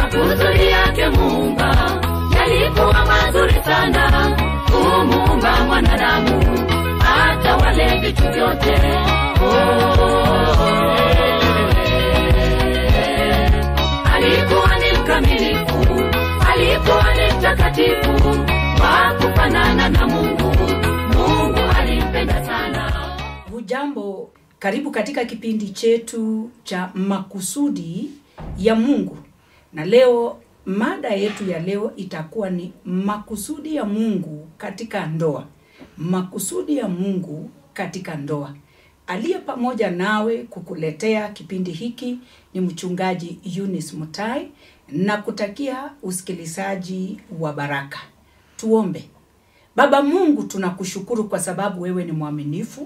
makusudi yake muumba yalikuwa mazuri sana kumuumba mwanadamu hata wale vitu vyote alikuwa ni mkamilifu alikuwa ni mtakatifu wa kufanana na mungu mungu alimpenda sana hujambo karibu katika kipindi chetu cha makusudi ya mungu na leo mada yetu ya leo itakuwa ni makusudi ya mungu katika ndoa makusudi ya mungu katika ndoa aliye pamoja nawe kukuletea kipindi hiki ni mchungaji Eunice Mutai na kutakia usikilizaji wa baraka tuombe baba mungu tunakushukuru kwa sababu wewe ni mwaminifu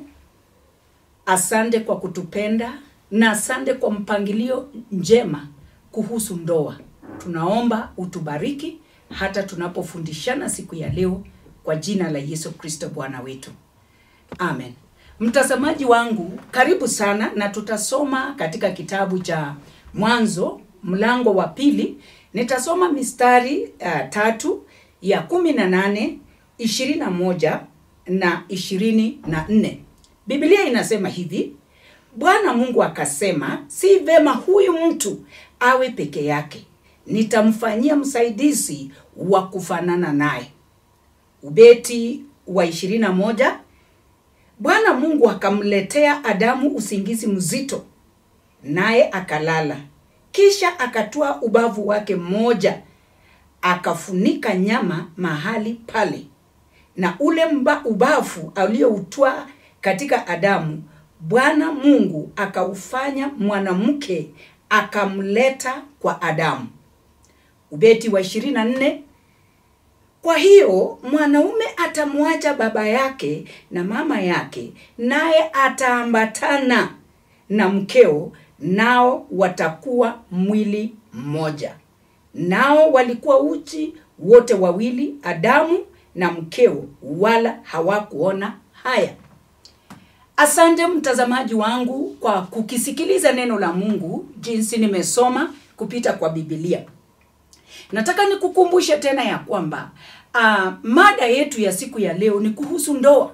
asante kwa kutupenda na asante kwa mpangilio njema kuhusu ndoa tunaomba utubariki hata tunapofundishana siku ya leo kwa jina la yesu kristo bwana wetu amen mtazamaji wangu karibu sana na tutasoma katika kitabu cha mwanzo mlango wa pili nitasoma mistari uh, tatu ya kumi na nane ishirini na moja na ishirini na nne biblia inasema hivi bwana mungu akasema si vema huyu mtu awe peke yake nitamfanyia msaidizi wa kufanana naye ubeti wa ishirini na moja bwana mungu akamletea adamu usingizi mzito naye akalala kisha akatoa ubavu wake mmoja akafunika nyama mahali pale na ule mba ubavu alioutwaa katika adamu bwana mungu akaufanya mwanamke akamleta kwa adamu ubeti wa 24 kwa hiyo mwanaume atamwacha baba yake na mama yake naye ataambatana na mkeo nao watakuwa mwili mmoja nao walikuwa uchi wote wawili adamu na mkeo wala hawakuona haya asante mtazamaji wangu kwa kukisikiliza neno la mungu jinsi nimesoma kupita kwa bibilia nataka nikukumbushe tena ya kwamba uh, mada yetu ya siku ya leo ni kuhusu ndoa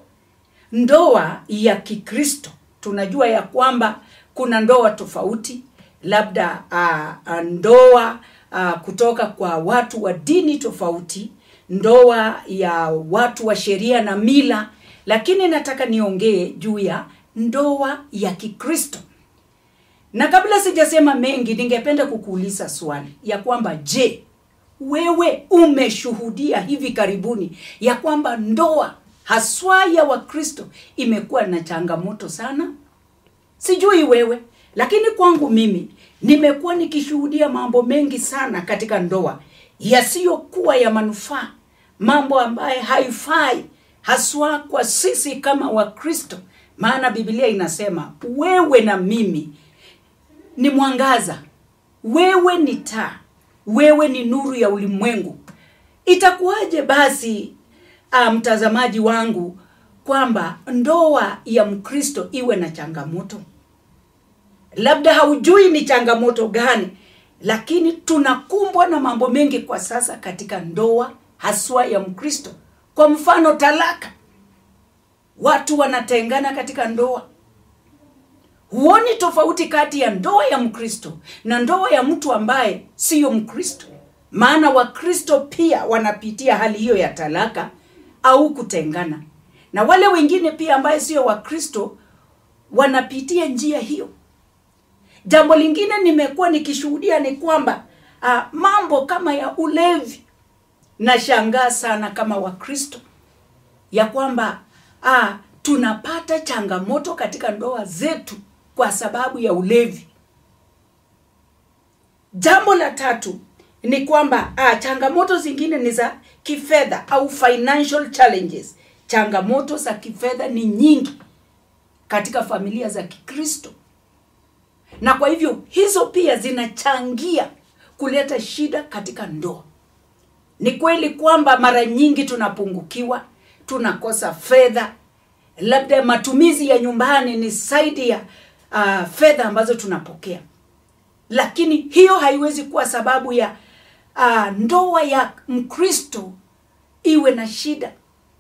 ndoa ya kikristo tunajua ya kwamba kuna ndoa tofauti labda uh, uh, ndoa uh, kutoka kwa watu wa dini tofauti ndoa ya watu wa sheria na mila lakini nataka niongee juu ya ndoa ya kikristo na kabla sijasema mengi ningependa kukuuliza swali ya kwamba je wewe umeshuhudia hivi karibuni ya kwamba ndoa haswa ya wakristo imekuwa na changamoto sana sijui wewe lakini kwangu mimi nimekuwa nikishuhudia mambo mengi sana katika ndoa yasiyokuwa ya manufaa mambo ambaye haifai haswa kwa sisi kama wakristo maana biblia inasema wewe na mimi ni mwangaza wewe ni taa wewe ni nuru ya ulimwengu itakuwaje basi uh, mtazamaji wangu kwamba ndoa ya mkristo iwe na changamoto labda haujui ni changamoto gani lakini tunakumbwa na mambo mengi kwa sasa katika ndoa haswa ya mkristo kwa mfano talaka watu wanatengana katika ndoa huoni tofauti kati ya ndoa ya mkristo na ndoa ya mtu ambaye siyo mkristo maana wakristo pia wanapitia hali hiyo ya talaka au kutengana na wale wengine pia ambaye sio wakristo wanapitia njia hiyo jambo lingine nimekuwa nikishuhudia ni kwamba uh, mambo kama ya ulevi nashangaa sana kama wakristo ya kwamba uh, tunapata changamoto katika ndoa zetu kwa sababu ya ulevi jambo la tatu ni kwamba ah, changamoto zingine ni za kifedha au financial challenges changamoto za kifedha ni nyingi katika familia za kikristo na kwa hivyo hizo pia zinachangia kuleta shida katika ndoa ni kweli kwamba mara nyingi tunapungukiwa tunakosa fedha labda matumizi ya nyumbani ni zaidi ya uh, fedha ambazo tunapokea lakini hiyo haiwezi kuwa sababu ya uh, ndoa ya mkristo iwe na shida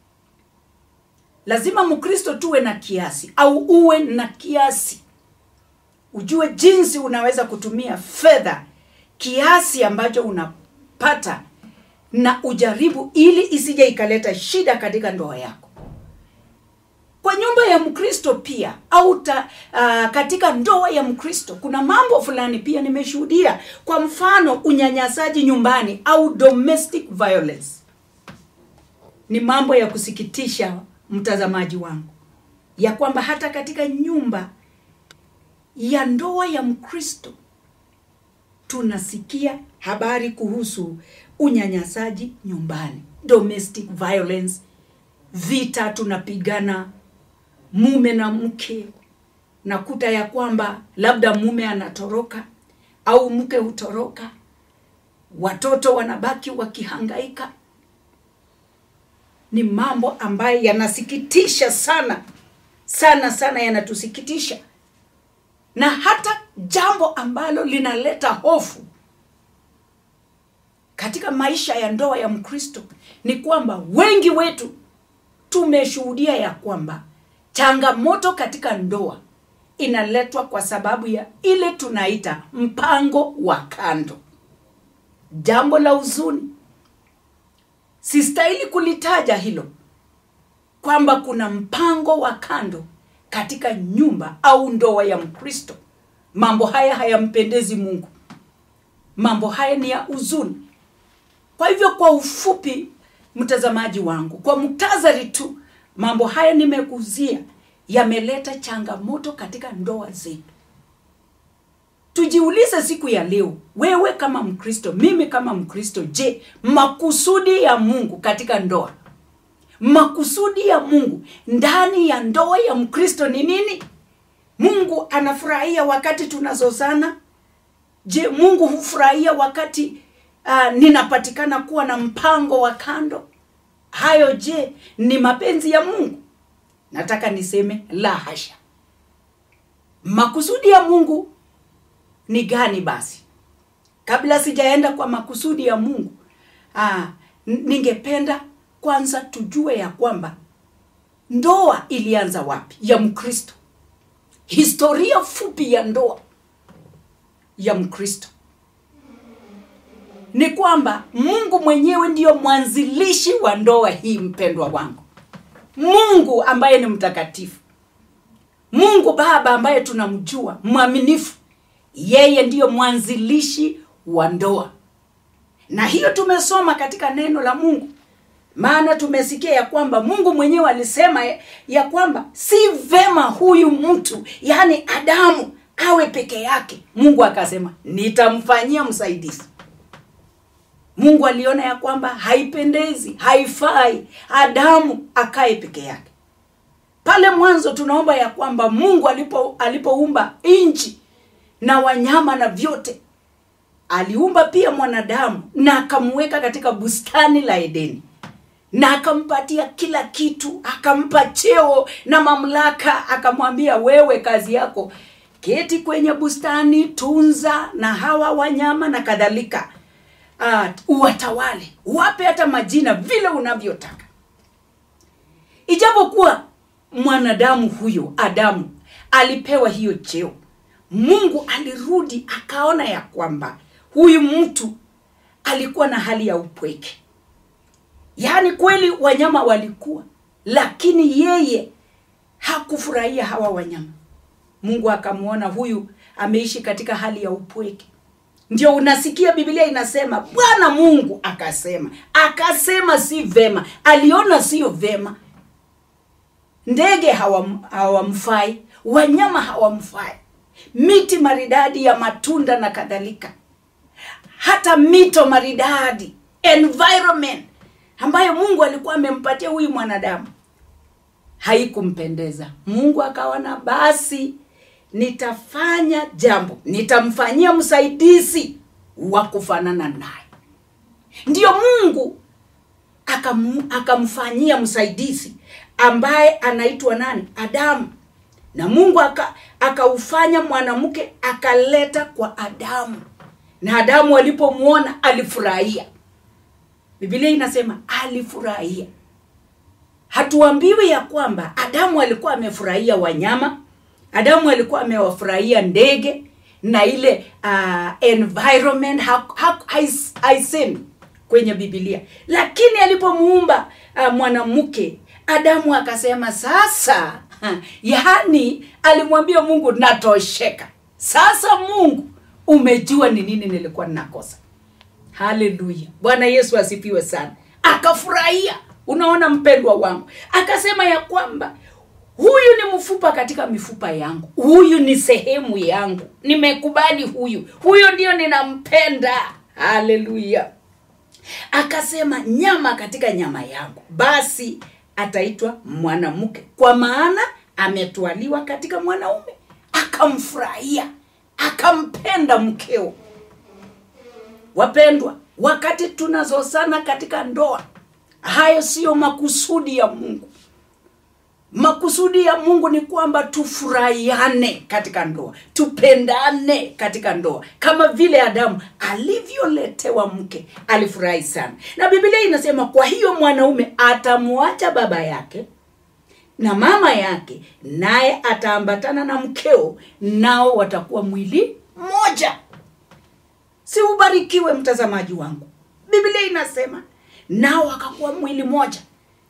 lazima mkristo tuwe na kiasi au uwe na kiasi ujue jinsi unaweza kutumia fedha kiasi ambacho unapata na ujaribu ili isije ikaleta shida katika ndoa yako kwa nyumba ya mkristo pia au ta, uh, katika ndoa ya mkristo kuna mambo fulani pia nimeshuhudia kwa mfano unyanyasaji nyumbani au domestic violence ni mambo ya kusikitisha mtazamaji wangu ya kwamba hata katika nyumba ya ndoa ya mkristo tunasikia habari kuhusu unyanyasaji nyumbani domestic violence vita tunapigana mume na mke nakuta ya kwamba labda mume anatoroka au mke hutoroka watoto wanabaki wakihangaika ni mambo ambayo yanasikitisha sana sana sana yanatusikitisha na hata jambo ambalo linaleta hofu katika maisha ya ndoa ya mkristo ni kwamba wengi wetu tumeshuhudia ya kwamba changamoto katika ndoa inaletwa kwa sababu ya ile tunaita mpango wa kando jambo la huzuni sistahili kulitaja hilo kwamba kuna mpango wa kando katika nyumba au ndoa ya mkristo mambo haya hayampendezi mungu mambo haya ni ya huzuni kwa hivyo kwa ufupi mtazamaji wangu kwa muktazari tu mambo haya nimekuzia yameleta changamoto katika ndoa zetu tujiulize siku ya leo wewe kama mkristo mimi kama mkristo je makusudi ya mungu katika ndoa makusudi ya mungu ndani ya ndoa ya mkristo ni nini mungu anafurahia wakati tunazozana je mungu hufurahia wakati uh, ninapatikana kuwa na mpango wa kando hayo je ni mapenzi ya mungu nataka niseme la hasha makusudi ya mungu ni gani basi kabla sijaenda kwa makusudi ya mungu aa, ningependa kwanza tujue ya kwamba ndoa ilianza wapi ya mkristo historia fupi ya ndoa ya mkristo ni kwamba mungu mwenyewe ndiyo mwanzilishi wa ndoa hii mpendwa wangu mungu ambaye ni mtakatifu mungu baba ambaye tunamjua mwaminifu yeye ndiyo mwanzilishi wa ndoa na hiyo tumesoma katika neno la mungu maana tumesikia ya kwamba mungu mwenyewe alisema ya kwamba si vema huyu mtu yaani adamu awe peke yake mungu akasema nitamfanyia msaidizi mungu aliona ya kwamba haipendezi haifai adamu akae peke yake pale mwanzo tunaomba ya kwamba mungu alipo alipoumba nchi na wanyama na vyote aliumba pia mwanadamu na akamweka katika bustani la edeni na akampatia kila kitu akampa cheo na mamlaka akamwambia wewe kazi yako keti kwenye bustani tunza na hawa wanyama na kadhalika uh, uwatawale wape hata majina vile unavyotaka ijapokuwa mwanadamu huyo adamu alipewa hiyo cheo mungu alirudi akaona ya kwamba huyu mtu alikuwa na hali ya upweke yaani kweli wanyama walikuwa lakini yeye hakufurahia hawa wanyama mungu akamwona huyu ameishi katika hali ya upweke ndio unasikia biblia inasema bwana mungu akasema akasema si vema aliona sio vema ndege hawam, hawamfai wanyama hawamfai miti maridadi ya matunda na kadhalika hata mito maridadi environment ambayo mungu alikuwa amempatia huyu mwanadamu haikumpendeza mungu akaona basi nitafanya jambo nitamfanyia msaidizi wa kufanana naye ndiyo mungu akam, akamfanyia msaidizi ambaye anaitwa nani adamu na mungu akaufanya aka mwanamke akaleta kwa adamu na adamu alipomwona alifurahia biblia inasema alifurahia hatuambiwi ya kwamba adamu alikuwa amefurahia wanyama adamu alikuwa amewafurahia ndege na ile uh, environment ha, ha, hais- haisemi kwenye bibilia lakini alipomuumba uh, mwanamke adamu akasema sasa ha, yaani alimwambia mungu natosheka sasa mungu umejua ni nini nilikuwa ninakosa haleluya bwana yesu asifiwe sana akafurahia unaona mpendwa wangu akasema ya kwamba huyu ni mfupa katika mifupa yangu huyu ni sehemu yangu nimekubali huyu huyu ndio ninampenda haleluya akasema nyama katika nyama yangu basi ataitwa mwanamke kwa maana ametwaliwa katika mwanaume akamfurahia akampenda mkeo wapendwa wakati tunazosana katika ndoa hayo siyo makusudi ya mungu makusudi ya mungu ni kwamba tufurahiane katika ndoa tupendane katika ndoa kama vile adamu alivyoletewa mke alifurahi sana na biblia inasema kwa hiyo mwanaume atamwacha baba yake na mama yake naye ataambatana na mkeo nao watakuwa mwili mmoja si ubarikiwe mtazamaji wangu biblia inasema nao wakakuwa mwili moja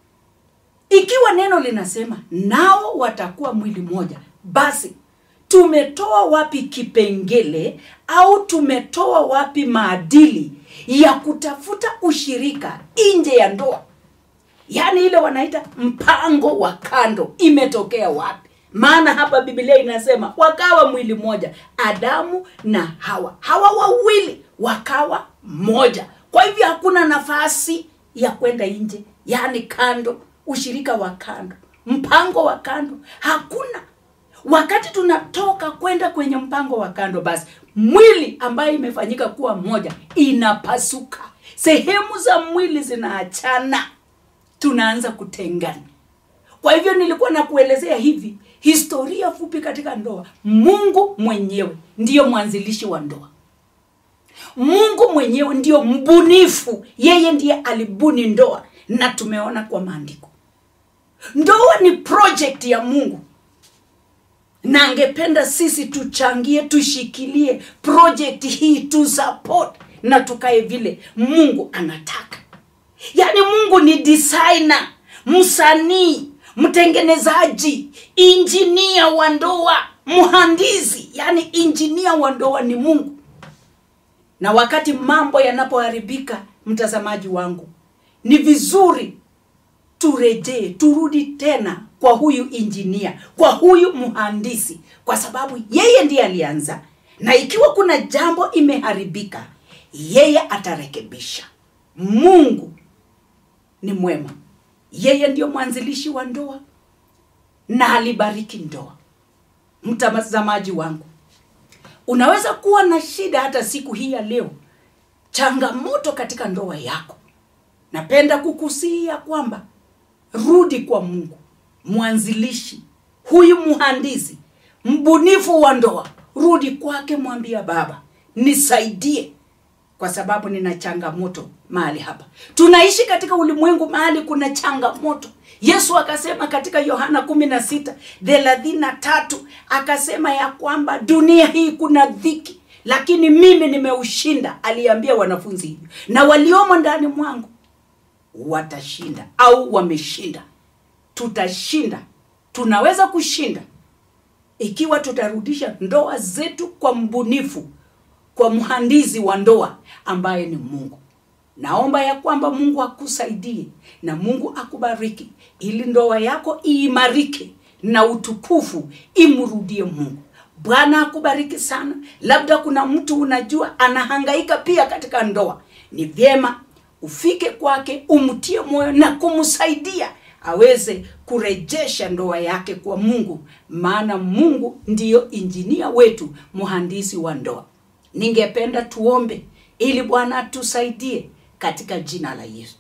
ikiwa neno linasema nao watakuwa mwili moja basi tumetoa wapi kipengele au tumetoa wapi maadili ya kutafuta ushirika nje ya ndoa yaani ile wanaita mpango wa kando imetokea wapi maana hapa biblia inasema wakawa mwili mmoja adamu na hawa hawa wawili wakawa moja kwa hivyo hakuna nafasi ya kwenda nje yaani kando ushirika wa kando mpango wa kando hakuna wakati tunatoka kwenda kwenye mpango wa kando basi mwili ambayo imefanyika kuwa moja inapasuka sehemu za mwili zinaachana tunaanza kutengana kwa hivyo nilikuwa nakuelezea hivi historia fupi katika ndoa mungu mwenyewe ndiyo mwanzilishi wa ndoa mungu mwenyewe ndiyo mbunifu yeye ndiye alibuni ndoa na tumeona kwa maandiko ndoa ni project ya mungu na angependa sisi tuchangie tushikilie project hii tu support na tukae vile mungu anataka yaani mungu ni designer msanii mtengenezaji injinia wa ndoa mhandisi yaani injinia wa ndoa ni mungu na wakati mambo yanapoharibika mtazamaji wangu ni vizuri turejee turudi tena kwa huyu injinia kwa huyu mhandisi kwa sababu yeye ndiye alianza na ikiwa kuna jambo imeharibika yeye atarekebisha mungu ni mwema yeye ndio mwanzilishi wa ndoa na alibariki ndoa mtazamaji wangu unaweza kuwa na shida hata siku hii ya leo changamoto katika ndoa yako napenda kukusia kwamba rudi kwa mungu mwanzilishi huyu mhandisi mbunifu wa ndoa rudi kwake mwambia baba nisaidie kwa sababu nina changamoto mahali hapa tunaishi katika ulimwengu mahali kuna changamoto yesu akasema katika yohana kumi na sita thelathini na tatu akasema ya kwamba dunia hii kuna dhiki lakini mimi nimeushinda aliambia wanafunzi hivyo na waliomo ndani mwangu watashinda au wameshinda tutashinda tunaweza kushinda ikiwa tutarudisha ndoa zetu kwa mbunifu kwa mhandisi wa ndoa ambaye ni mungu naomba ya kwamba mungu akusaidie na mungu akubariki ili ndoa yako iimarike na utukufu imrudie mungu bwana akubariki sana labda kuna mtu unajua anahangaika pia katika ndoa ni vyema ufike kwake umtie moyo na kumsaidia aweze kurejesha ndoa yake kwa mungu maana mungu ndiyo injinia wetu mhandisi wa ndoa ningependa tuombe ili bwana atusaidie katika jina la yesu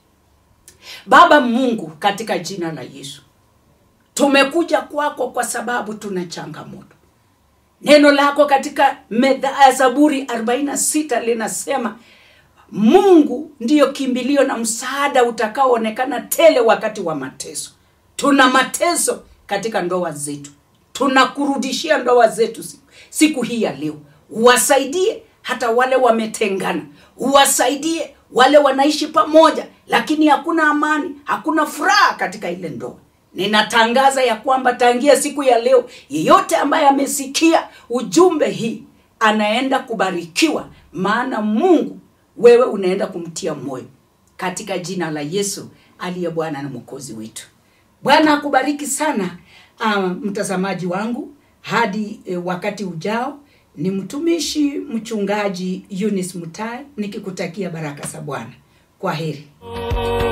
baba mungu katika jina la yesu tumekuja kwako kwa sababu tuna changamoto neno lako katika medha zaburi 46 linasema mungu ndiyo kimbilio na msaada utakaoonekana tele wakati wa mateso tuna mateso katika ndoa zetu tunakurudishia ndoa zetu siku, siku hii ya leo uwasaidie hata wale wametengana uwasaidie wale wanaishi pamoja lakini hakuna amani hakuna furaha katika ile ndoa ninatangaza ya kwamba tangia siku ya leo yeyote ambaye amesikia ujumbe hii anaenda kubarikiwa maana mungu wewe unaenda kumtia moyo katika jina la yesu aliye bwana na mwokozi wetu bwana akubariki sana uh, mtazamaji wangu hadi eh, wakati ujao ni mtumishi mchungaji Eunice Mutai nikikutakia baraka za bwana kwa heri